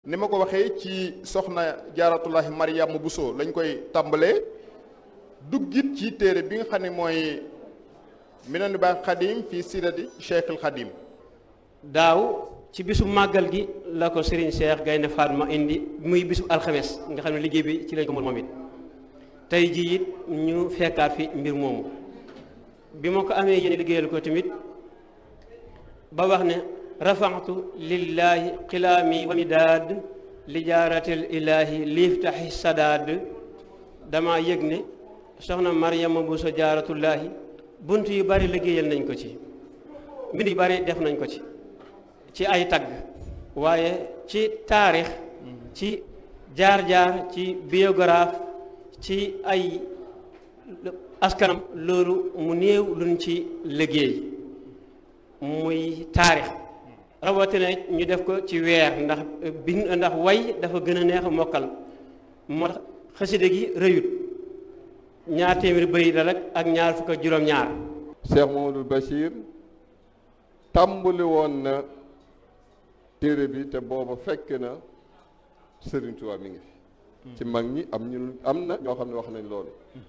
ni ma ko waxee ci soxna jaaratullahi Mariama Bousso lañ koy tàmbalee duggit ci téere bi nga xam ne mooy Minanu Baax Xadim fii sirati Cheikhul Xadim daaw ci bisu màggal gi la ko Serigne Cheikh Gaynde Fatma indi muy bisu alxames nga xam ne liggéey bi ci lañ ko moom it tey jii it ñu fekkaat fi mbir moomu bi ma ko amee yéen liggéeyal ko tamit ba wax ne rafaxtu lillahi xilaami wa midaad li jaaratil ilaahi liiftaxi sadaad dama yëg ne soxna Mariama Bousso jaaratullaahi bunt yu bari liggéeyal nañ ko ci mbind yu bari def nañ ko ci ci ay tagg waaye ci taarix ci jaar-jaar ci biographe ci ay askanam loolu mu néew luñ ci liggéey muy taarix rawatina ñu def ko ci weer ndax bind ndax way dafa gën a neex a mokkal moo tax xaside gi rëyut ñaar téeméeri bëri da rek ak ñaar fukk ak juróom-ñaar Cheikh Mamadou Bachir tàmbali woon na téere bi te booba fekk na Serigne Touba mi ngi fi ci mag ñi am ñu am na ñoo xam ne wax nañ loolu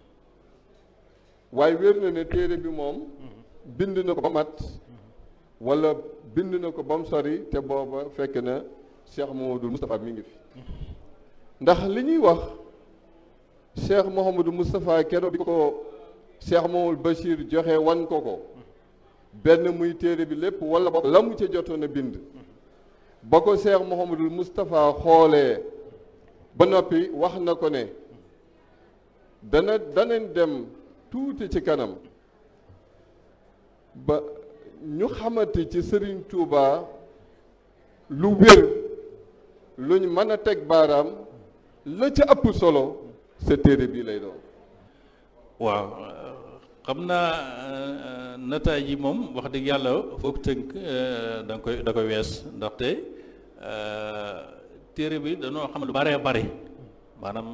waaye wér na ne téere bi moom bind na ko ba mat wala bind na ko ba mu sori te booba fekk na Cheikh Mouhamadou Moustapha mi ngi fi ndax li ñuy wax Cheikh Mouhamadou Moustapha keroog bi ko Cheikh Mouhamadou Bachir joxe wan ko ko benn muy téere bi lépp wala ba la mu ca jotoon a bind ba ko Cheikh Mouhamadou Moustapha xoolee ba noppi wax na ko ne dana danañ dem tuuti ci kanam ba ñu xamante ci Serigne Touba lu wér luñ mën a teg baaraam la ca ëpp solo sa téere bii lay doon. waaw xam naa nataay yi moom wax dëgg yàlla foog tënk da nga koy da koy wees ndaxte téere bi dañoo xam lu baree bare maanaam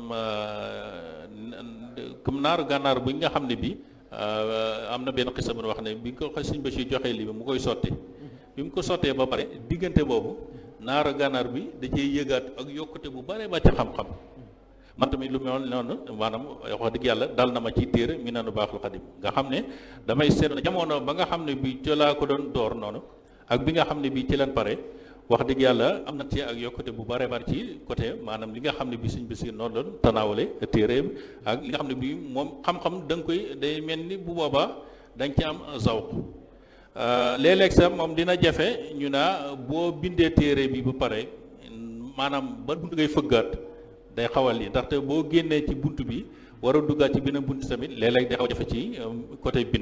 comme naaru gànnaar bi nga xam ne bi am na benn xisa bu wax ne bi ko Sëñ Bachir joxee lii bi mu koy sotti bi mu ko sottee ba pare diggante boobu naaru gànnaar bi da cee yëgaat ak yokkute bu bare ba ci xam-xam man tamit lu mel noonu maanaam wax dëgg yàlla dal na ma ci téere Minanu Baaxul Xadim nga xam ne damay seet jamono ba nga xam ne bi ci laa ko doon door noonu ak bi nga xam ne bi ci leen pare wax dëgg yàlla am na ci ak yokkute bu bare bare ci côté maanaam li nga xam ne bi Sëñ Basiir noonu doon tanaawale téere ak li nga xam ne bi moom xam-xam da nga koy day mel ni bu boobaa da nga ci am zawq léeg-léeg sax moom dina jafe ñu naa boo bindee téere bi ba pare maanaam ba bunt ngay fëggaat day xawal yi ndaxte boo génnee ci bunt bi war a duggaat ci beneen bunt tamit léeg-léeg day xaw jafe ci côté bind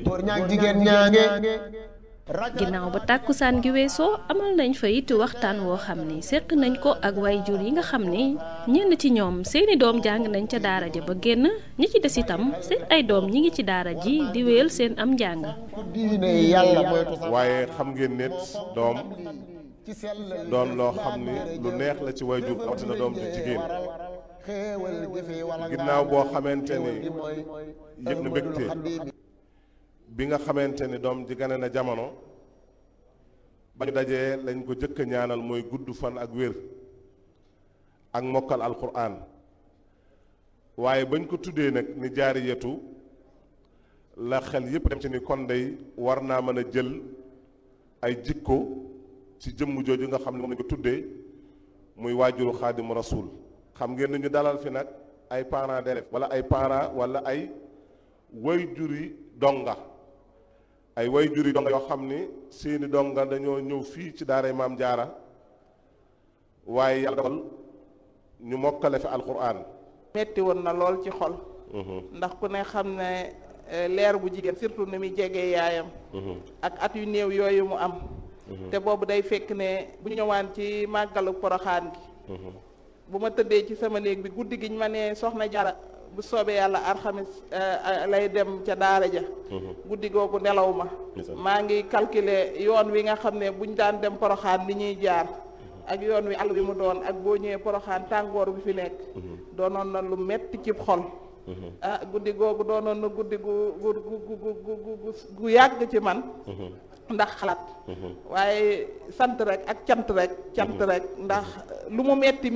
ginnaaw ba tàkkusaan gi weesoo amal nañ fa it waxtaan woo xam ni séq nañ ko ak wayjur yi nga xam ni ñenn ci ñoom seeni doom jàng nañ ca daara ja ba génn ñi ci des itam seen ay doom ñi ngi ci daara ji di wéyal seen am njàng waaye xam ngeen nit doom doon loo xam ni lu neex la ci wayjur rawatina doom ju jigéen ginnaaw boo xamante ni yëg na mbégte bi nga xamante ni doom ji gane na jamono ba ñu dajee lañ ko jëkk ñaanal mooy gudd fan ak wér ak mokkal alquran waaye bañ ko tuddee nag ni jaari yetu la xel yépp dem ci ni kon day war naa mën a jël ay jikko ci jëmm jooju nga xam ne moom lañ ko tuddee muy waajuru xaadimu rasul xam ngeen ni ñu dalal fi nag ay parents d'élèves wala ay parents wala ay wayjuri donga ay way juri donga yoo xam ni seeni donga dañoo ñëw fii ci daaray maam jaara waaye yàlla dogal ñu mokkale fi alquran metti woon na lool ci xol ndax ku ne xam ne leer bu jigéen surtout ni muy jegee yaayam ak at yu néew yooyu mu am te boobu day fekk ne bu ñu ñëwaan ci màggalu poroxaan gi bu ma tëddee ci sama néeg bi guddi gi ñu ma ne soxna jara bu soobee yàlla alxamis lay dem ca daara ja guddi googu nelaw ma maa ngi calculer yoon wi nga xam ne buñ daan dem poroxaan li ñuy jaar ak yoon wi àll bi mu doon ak boo ñëwee poroxaan tàngoor bi fi nekk doonoon na lu metti ci xol ah guddi googu doonoon na guddi gu gu gu gu gu gu yàgg ci man ndax xalaat waaye sant rek ak cant rek cant rek ndax lu mu metti